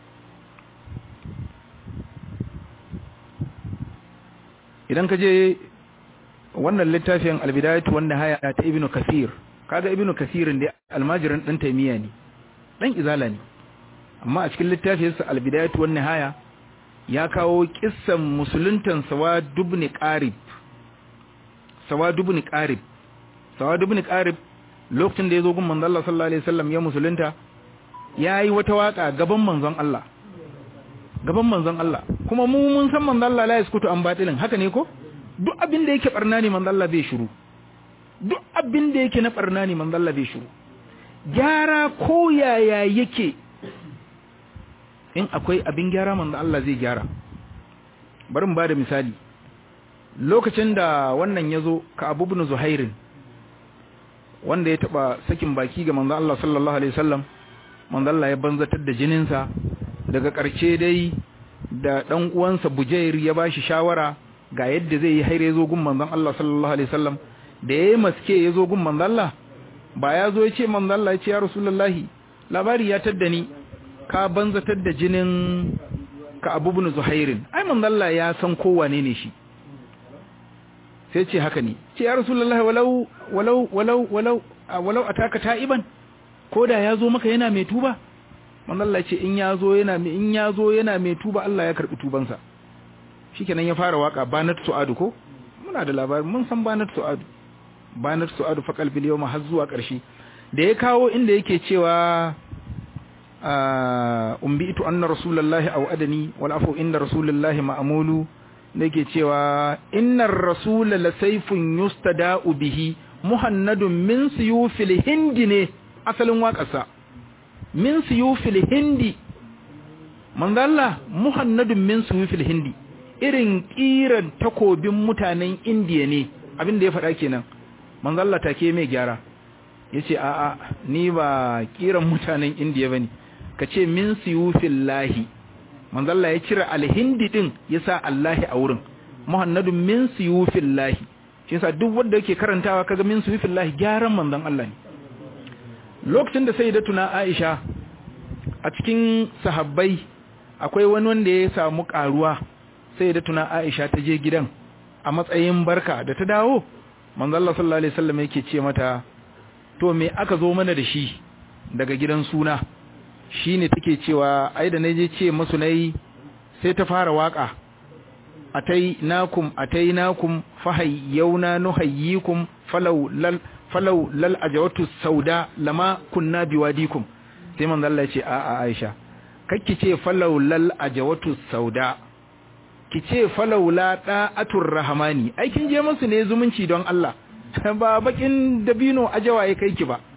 idan ka je wannan littafin albidayatu wanda haya ta ibnu kasir kaga ibnu kasirin da almajirin dan taymiya ne dan izala ne amma a cikin littafinsa albidayatu wan nihaya ya kawo kissan musuluntan sawad ibn qarib sawad ibn qarib sawad ibn qarib lokacin da yazo gun manzon Allah sallallahu alaihi wasallam ya musulunta yayi wata waka gaban manzon Allah gaban manzon Allah kuma mu mun san manzon Allah la yaskutu an batilin haka ne ko duk abin da yake barna ne manzon Allah bai shiru duk abin da yake na barna ne manzon Allah bai shiru gyara ko yaya yake in akwai abin gyara manzo Allah zai gyara bari mu bada misali lokacin da wannan yazo ka Abu ibn Zuhairin wanda ya taba sakin baki ga manzo Allah sallallahu alaihi wasallam manzo Allah ya banzatar da jininsa daga ƙarshe dai da dan uwansa Bujair ya bashi shawara ga yadda zai yi haire zo gun manzon Allah sallallahu alaihi wasallam da yayi maske yazo gun manzo Allah ba ya zo ya ce manzo Allah ya ce ya rasulullahi labari ya tadda ni ka banzatar da jinin ka abubun zuhairin ai manzalla ya san kowane ne shi sai ce haka ne ce ya rasulullahi walau walau walau walau walau ataka ta'iban ko da ya zo maka yana mai tuba manzalla ce in ya zo yana mai in ya zo yana mai tuba Allah ya karbi tubansa shikenan ya fara waka banat su'adu ko muna da labarin mun san banat su'adu banat su'adu fa qalbi yawma har zuwa ƙarshe da ya kawo inda yake cewa umbitu anna rasulullahi aw adani wal afu inda rasulullahi ma'mulu nake cewa innar rasul la sayfun yustada'u bihi muhannadun min suyufil hindi ne asalin waƙarsa min suyufil hindi manzo Allah muhannadun min suyufil hindi irin kiran takobin mutanen indiya ne abin da ya faɗa kenan manzo Allah take mai gyara yace a'a ni ba kiran mutanen indiya bane ka ce min siyufin lahi manzalla ya cire alhindi din ya sa Allahi a wurin muhannadun min siyufin lahi shi yasa duk wanda yake karantawa kaga min siyufin lahi gyaran manzon Allah ne lokacin da sayyidatuna Aisha a cikin sahabbai akwai wani wanda ya samu karuwa sayyidatuna Aisha ta je gidan a matsayin barka da ta dawo manzon Allah sallallahu alaihi wasallam yake ce mata to me aka zo mana da shi daga gidan suna shi ne take cewa ai da naje ce masu nayi sai ta fara waka atai nakum atai nakum fahayyuna nuhayyikum falau lal falau lal ajawatu sauda lama kunna biwadikum sai manzo Allah ya ce a a Aisha kakki ce falau lal ajawatu sauda ki ce falau la da'atur rahmani ai kin je musu ne zumunci don Allah ba bakin dabino ajawa ya kai ki ba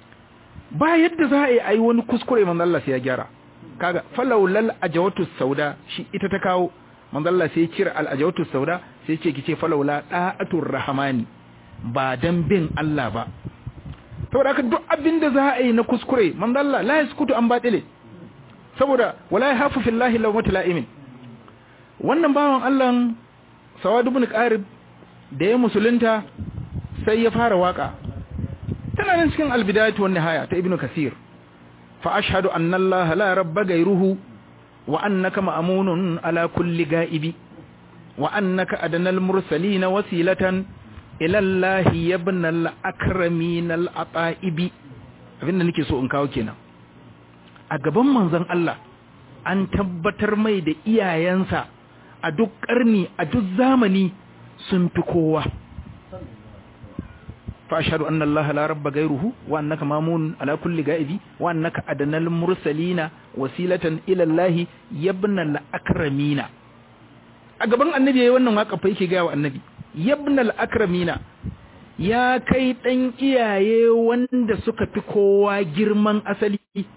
ba yadda za a yi ai wani kuskure manzo Allah sai ya gyara kaga falawlal ajawatu sauda shi ita ta kawo manzo Allah sai ya cire al ajawatu sauda sai ce kice falawla da'atur rahmani ba dan bin Allah ba saboda haka duk abin da za a yi na kuskure manzo Allah la yaskutu an batile saboda wala yahafu fillahi lawmatu la'imin wannan bawan Allah Sawad ibn Qarib da ya musulunta sai ya fara waka tana nan cikin albidayatu wan nihaya ta ibnu kasir fa ashhadu anna allah la rabba gairuhu wa annaka ma'munun ala kulli ga'ibi wa annaka adanal mursalin wasilatan ila allah ibn al akramin al ataibi abinda nake so in kawo kenan a gaban manzon Allah an tabbatar mai da iyayensa a duk karni a duk zamani sun fi kowa فأشهد أن الله لا رب غيره وأنك مامون على كل غائب وأنك أدنى المرسلين وسيلة إلى الله يبنى الأكرمين أقبل النبي يوانا واقع فيك غاوة النبي يبنى الأكرمين ya kai ɗan iyaye wanda suka fi kowa girman asali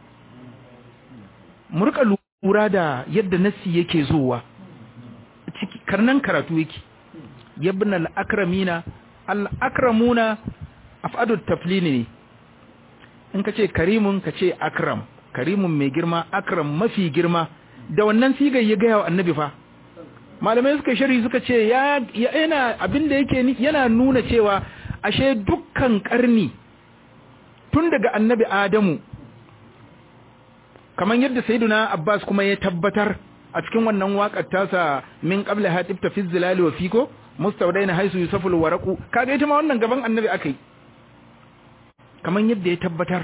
murka lura da yadda nassi yake zuwa karnan karatu yake yabna al-akramina al-akramuna af'adut taflini ne in kace karimun kace akram karimun mai girma akram mafi girma da wannan sigar ya ga wa annabi fa malamai suka shari suka ce ya yana abinda yake yana nuna cewa ashe dukkan karni tun daga annabi adamu kaman yadda sayyiduna Abbas kuma ya tabbatar a cikin wannan waƙar tasa min qabla hatibta fi zilali wa fiko mustawdaina haisu yusaful waraqu kaga ita ma wannan gaban annabi akai kaman yadda ya tabbatar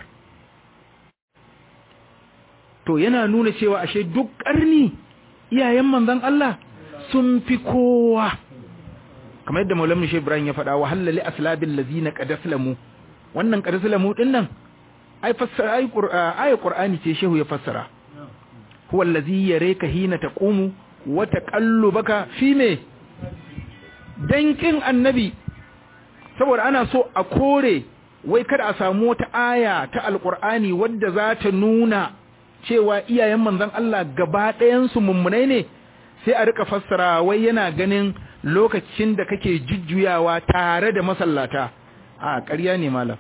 to yana nuna cewa ashe duk ƙarni iyayen manzon Allah sun fi kowa kamar yadda Maulana Sheikh Ibrahim ya faɗa wa halali aslabil ladina qad aslamu wannan qad aslamu din nan ai fassara ai ayat Qur'ani ce shehu ya fassara huwa allazi yareka hina taqumu wa taqallubaka fi me dankin annabi saboda ana so a kore wai kada a samu wata aya ta alqur'ani wadda za ta nuna cewa iyayen manzon Allah gaba ɗayan su mummunai ne sai a rika fassara wai yana ganin lokacin da kake jujjuyawa tare da masallata a ƙarya ne malam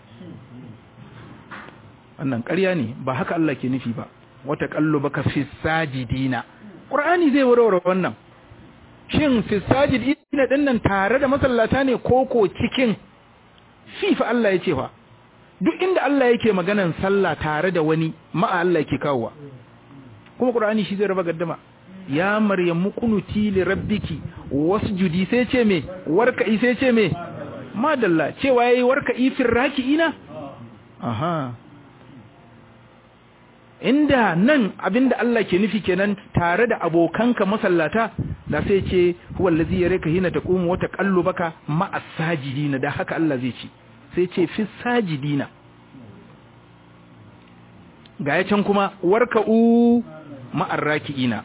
wannan ƙarya ne ba haka Allah ke nufi ba wata baka fi sajidina qur'ani zai warware wannan shin fi sajidina din nan tare da masallata ne koko cikin fi fa Allah yace fa duk inda Allah yake maganan sallah tare da wani ma'a Allah yake kawowa kuma qur'ani shi zai raba gaddama ya maryamu kunuti li rabbiki wasjudi sai ce me warka'i sai ce me madalla cewa yayi warka'i firrakiina aha inda nan abinda Allah ke nufi kenan tare da abokanka masallata da sai ce huwa allazi yaraka hina taqumu wa taqallubaka ma'as sajidina da haka Allah zai ce sai ce fi sajidina ga ya can kuma warka'u ma'ar raki'ina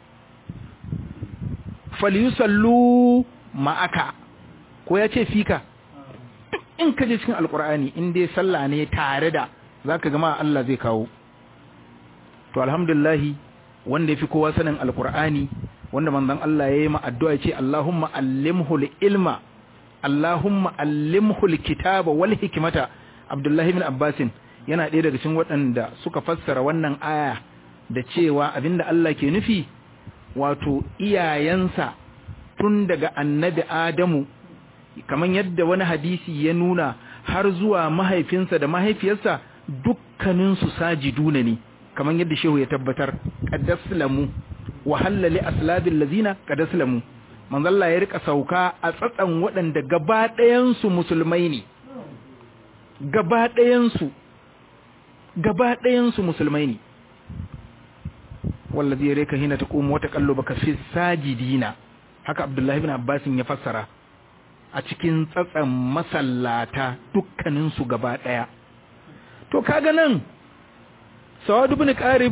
falyusallu ma'aka ko ya ce fika duk in ka je cikin alkur'ani in dai sallah ne tare da zaka gama Allah zai kawo to alhamdulillah wanda yafi kowa sanin alkur'ani wanda manzon Allah yayi ma addu'a ce Allahumma allimhu ilma Allahumma allimhu alkitaba wal hikmata Abdullah ibn Abbas yana ɗaya daga cikin waɗanda suka fassara wannan aya da cewa abinda Allah ke nufi wato iyayensa tun daga annabi Adamu kamar yadda wani hadisi ya nuna har zuwa mahaifinsa da mahaifiyarsa dukkaninsu sajiduna ne kamar yadda shehu ya tabbatar qaddaslamu wa halali aslabil ladina qaddaslamu manzalla ya rika sauka a tsatsan waɗanda gaba ɗayan su musulmai ne gaba ɗayan su gaba ɗayan su musulmai ne wallazi yareka hina taqumu wa taqallubaka fi sajidina haka abdullahi ibn abbas ya fassara a cikin tsatsan masallata dukkanin su gaba daya to kaga nan sawad ibn qarib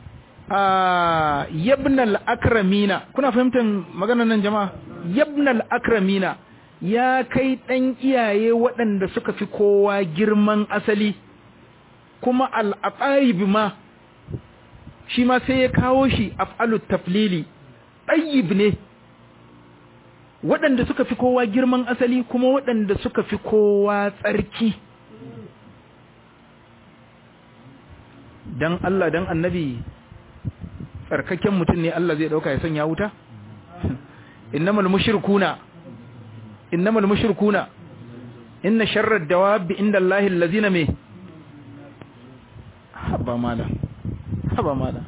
a yabna al-akramina kuna fahimtar maganar nan jama'a yabna al-akramina ya kai dan iyaye waɗanda suka fi kowa girman asali kuma al-aqaib ma shi ma sai ya kawo shi af'alut taflili ɗayyib ne waɗanda suka fi kowa girman asali kuma waɗanda suka fi kowa tsarki dan Allah dan annabi tsarkaken mutum ne Allah zai ɗauka ya sanya wuta innamal mushrikuna innamal mushrikuna inna sharrad dawabi inda Allahi allazina me haba malam haba mala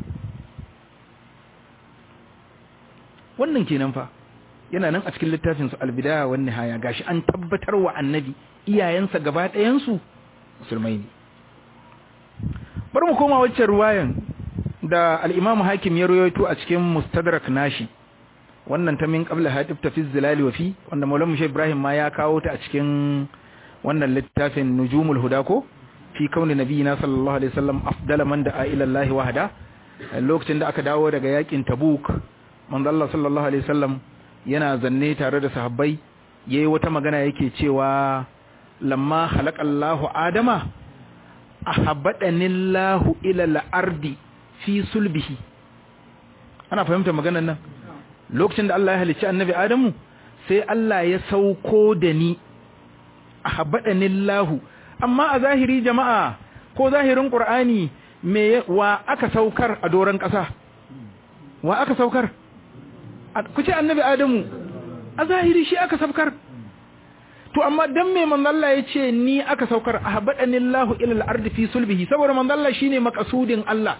wannan kenan fa yana nan a cikin littafin su albidaya wan nihaya gashi an tabbatar wa annabi iyayensa gaba ɗayan su musulmai ne bari mu koma waccan ruwayan da al-Imam Hakim ya rawaito a cikin Mustadrak nashi wannan ta min qabla hadif ta fi zilali wa fi wanda Maulana Sheikh Ibrahim ma ya kawo ta a cikin wannan littafin Nujumul Huda ko fi kauni nabiyina sallallahu alaihi wasallam afdala man da'a ila Allah wahda lokacin da aka dawo daga yakin Tabuk manzo Allah sallallahu alaihi wasallam yana zanne tare da sahabbai yayi wata magana yake cewa lamma khalaqallahu adama ahabbadani Allah ila al-ardi fi sulbihi ana fahimta maganar nan lokacin da Allah ya halicci annabi Adamu sai Allah ya sauko da ni ahabbadani Allah amma a zahiri jama'a ko zahirin ƙur'ani me wa aka saukar a doron ƙasa wa aka saukar ku ce annabi adamu a zahiri shi aka saukar to amma dan me manzo Allah ya ce ni aka saukar ahbadani Allahu ila al-ardi fi sulbihi saboda manzo Allah shine makasudin Allah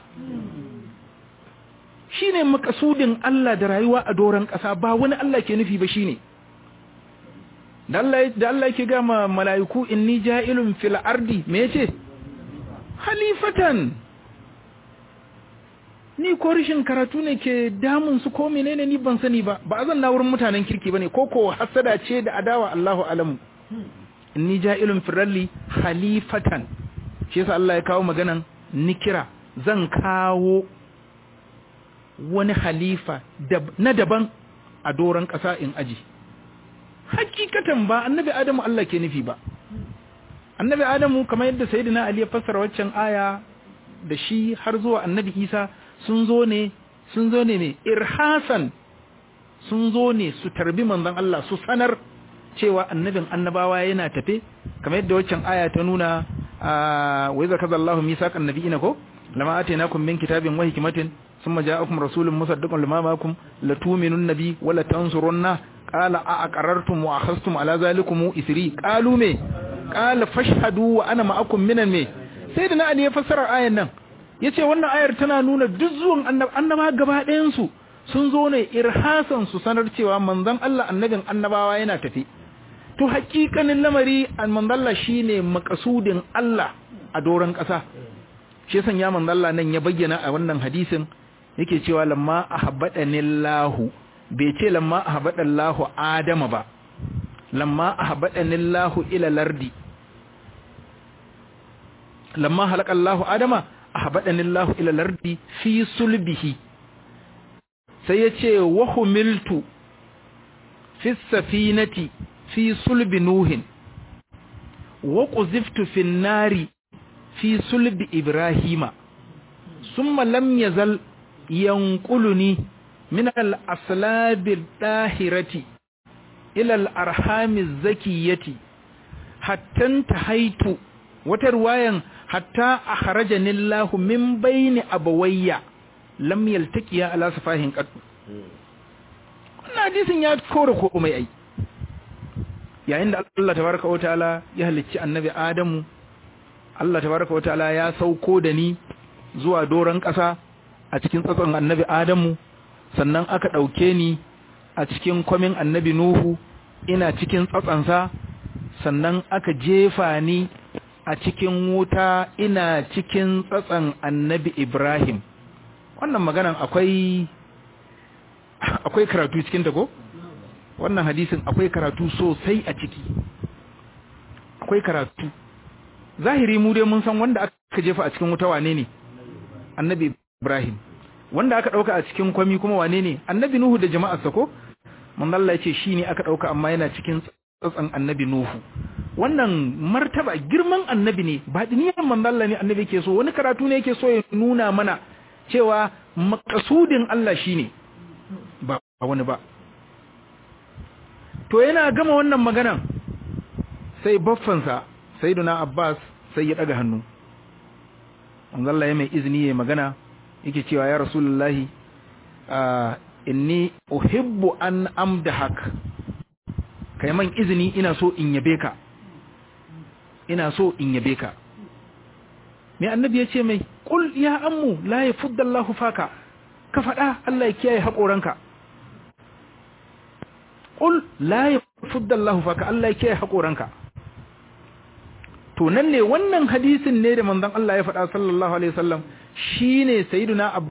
shine makasudin Allah da rayuwa a doran kasa ba wani Allah ke nufi ba shine da Allah da Allah yake ga ma malaiku inni ja'ilun fil ardi me yace halifatan ni ko rishin karatu ne ke damun su ko menene ni ban sani ba ba azan na wurin mutanen kirki bane ko ko hasada ce da adawa Allahu alamu inni ja'ilun firalli halifatan shi yasa Allah ya kawo maganan nikira zan kawo wani halifa na daban a doron ƙasa in aji hakikatan ba annabi adamu Allah ke nufi ba annabi adamu kamar yadda sayyidina ali ya fassara waccan aya da shi har zuwa annabi isa sun zo ne sun zo ne mai irhasan sun zo ne su tarbi manzon Allah su sanar cewa annabin annabawa yana tafe kamar yadda waccan aya ta nuna wa iza kaza Allahu misaqan nabiyina ko lama atainakum min kitabin wa hikmatin thumma ja'akum rasulun musaddiqun lima ma'akum latu'minun nabi wa la tansurunna qala a aqarartum wa akhadhtum ala zalikum isri qalu me qala fashhadu wa ana ma'akum minan me sayyidina ali ya fassara ayan nan yace wannan ayar tana nuna duk zuwan annaba gaba ɗayan su sun zo ne irhasan su sanar cewa manzon Allah annabin annabawa yana tafi to hakikanin lamari manzalla shine makasudin Allah a doron ƙasa shi yasan ya manzalla nan ya bayyana a wannan hadisin yake cewa lamma ahabbadanillahu bai ce lamma ahabbadanillahu adama ba lamma ahabbadanillahu ila lardi lamma halakallahu adama ahabbadanillahu ila lardi fi sulbihi sai yace wa humiltu fi safinati fi sulbi nuhin wa quziftu fi nari fi sulbi ibrahima summa lam yazal yanquluni min al-aslab al-dahirati ila al-arham az-zakiyati hatta tahaitu wata ruwayan hatta akhrajani Allah min bayni abawayya lam yaltaqiya ala safahin qad wannan hadisin ya kore komai ai yayin da Allah tabaraka wa ta'ala ya halicci annabi Adamu Allah tabaraka wa ta'ala ya sauko da ni zuwa doron ƙasa a cikin tsatson annabi Adamu sannan aka ɗauke ni a cikin kwamin annabi Nuhu ina cikin tsatsansa sannan aka jefa ni a cikin wuta ina cikin tsatsan annabi Ibrahim wannan maganan akwai akwai karatu cikin ta ko wannan hadisin akwai karatu sosai a ciki akwai karatu zahiri mu dai mun san wanda aka jefa a cikin wuta wane ne annabi Ibrahim wanda aka dauka a cikin kwami kuma wane ne annabi Nuhu da jama'arsa ko mun Allah yace shine aka dauka amma yana cikin tsatsan annabi Nuhu wannan martaba girman annabi ne ba diniyan manzo Allah ne annabi yake so wani karatu ne yake so ya nuna mana cewa makasudin Allah shine ba wani ba to yana gama wannan maganan sai baffansa sayyiduna Abbas sai ya daga hannu Allah ya mai izini ya magana yake cewa ya rasulullahi inni uhibbu an amdahak kai man izini ina so in yabe ka ina so in yabe ka me annabi ya ce mai qul ya ammu la yafuddallahu faka ka faɗa Allah ya kiyaye haƙoranka qul la yafuddallahu faka Allah ya kiyaye haƙoranka to nan ne wannan hadisin ne da manzon Allah ya faɗa sallallahu alaihi wasallam shine sayyiduna